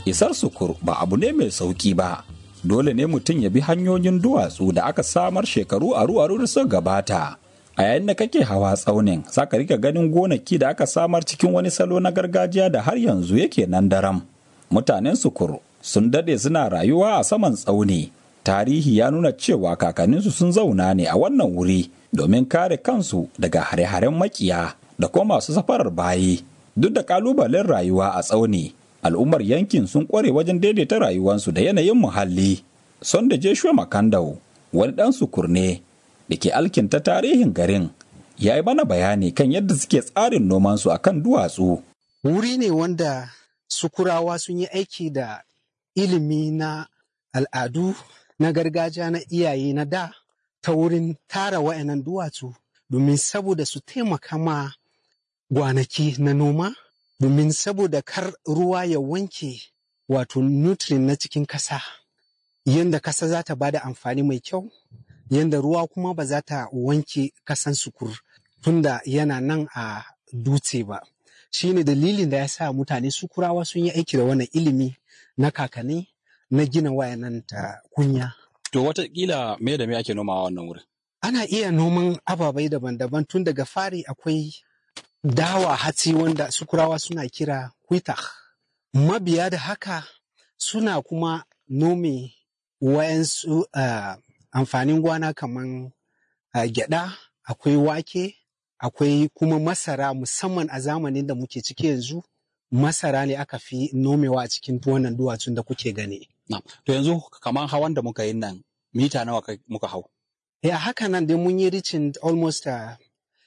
isar sukur ba abu ne mai sauki ba dole ne mutum ya bi hanyoyin duwatsu da aka samar shekaru aru-aru da suka gabata a yayin da kake hawa tsaunin za ka rika ganin gonaki da aka samar cikin wani salo na gargajiya da har yanzu yake nan daram mutanen sukur sun dade suna rayuwa a saman tsauni tarihi ya nuna cewa kakanninsu sun zauna ne a wannan wuri domin kare kansu daga hare-haren makiya da kuma masu safarar bayi duk da kalubalen rayuwa a tsauni al'ummar yankin sun kware wajen daidaita rayuwarsu da yanayin muhalli son da jeshua makandau wani dan sukur ne da ke alkinta tarihin garin ya yi mana bayani kan yadda suke tsarin nomansu a kan duwatsu wuri ne wanda sukurawa sun yi aiki da ilimi na al'adu na gargajiya na iyaye na da ta wurin tara wa'annan duwatsu domin saboda su taimaka ma gwanaki na noma domin saboda kar ruwa ya wanke wato nutrient na cikin kasa yadda kasa za ta bada amfani mai kyau yadda ruwa kuma ba za ta wanke kasan sukur tunda yana nan a dutse ba shi ne dalilin da ya sa mutane sukurawa sun yi aiki da wannan ilimi na kakanni na gina wayanan ta kunya To watakila me da me ake nomawa wannan wurin? ana iya noman ababai daban-daban tun daga fari akwai dawa hatsi wanda sukurawa suna kira kwita mabiya da haka suna kuma nome wayansu uh, amfanin gwana kaman uh, gyada akwai wake akwai kuma masara musamman a zamanin da muke ciki yanzu masara ne aka fi nomewa a cikin wannan duwatsun da kuke gani Na. To yanzu kamar hawan da muka yi nan mita nawa kai- muka hau? Yeah, haka nan dai mun yi reaching almost uh,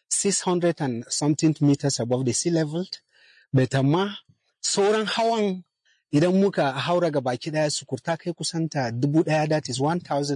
600 and something meters above the sea level. But amma sauran hawan idan muka haura ga baki daya sukurta kai kusanta dubu daya that is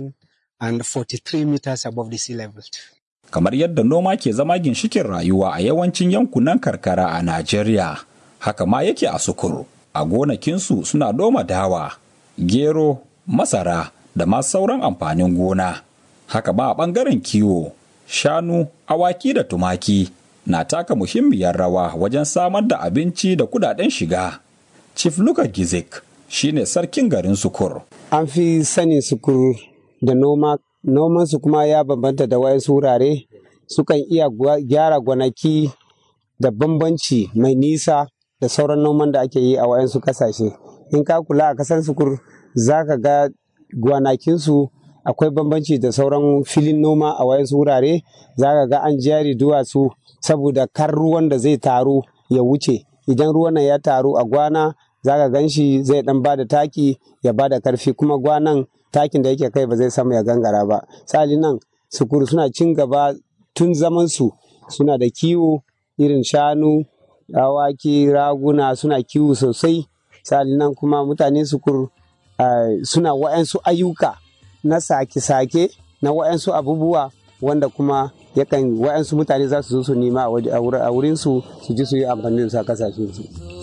1043 meters above the sea level. kamar yadda noma ke zama ginshikin rayuwa a yawancin yankunan karkara a Najeriya. Haka ma yake a Sukuru. A gonakinsu suna noma dawa, gero, masara da ma sauran amfanin gona. Haka ma a ɓangaren kiwo, shanu, awaki da tumaki na taka muhimmiyar rawa wajen samar da abinci da kudaden shiga. Chief Luka Gizik shine sarkin garin Sukur. an fi sanin sukur da noma nomansu kuma ya bambanta da wayansu wurare sukan iya gwa- gyara gwanaki da bambanci mai nisa da sauran noman da ake yi a wayansu kasashe in ka kula a kasan sukur za ka ga gwanakinsu akwai bambanci da sauran filin noma a wayansu wurare za ka ga an jari duwatsu saboda kar ruwan da zai taru ya wuce idan ruwan nan ya taru a gwana za ka gan shi zai dan bada taki ya bada karfi kuma gwanan takin da yake kai ba zai samu ya gangara ba sali nan sukuru suna cin gaba tun zaman su suna da kiwo irin shanu awaki raguna suna kiwo sosai sali nan kuma mutane sukuru ah, suna wa'yansu ayyuka na sake-sake na wa'yansu abubuwa wanda kuma yakan wa'yansu mutane za su zo su nema a waje- a wurin su su ji su yi amfani da su a kasashen su.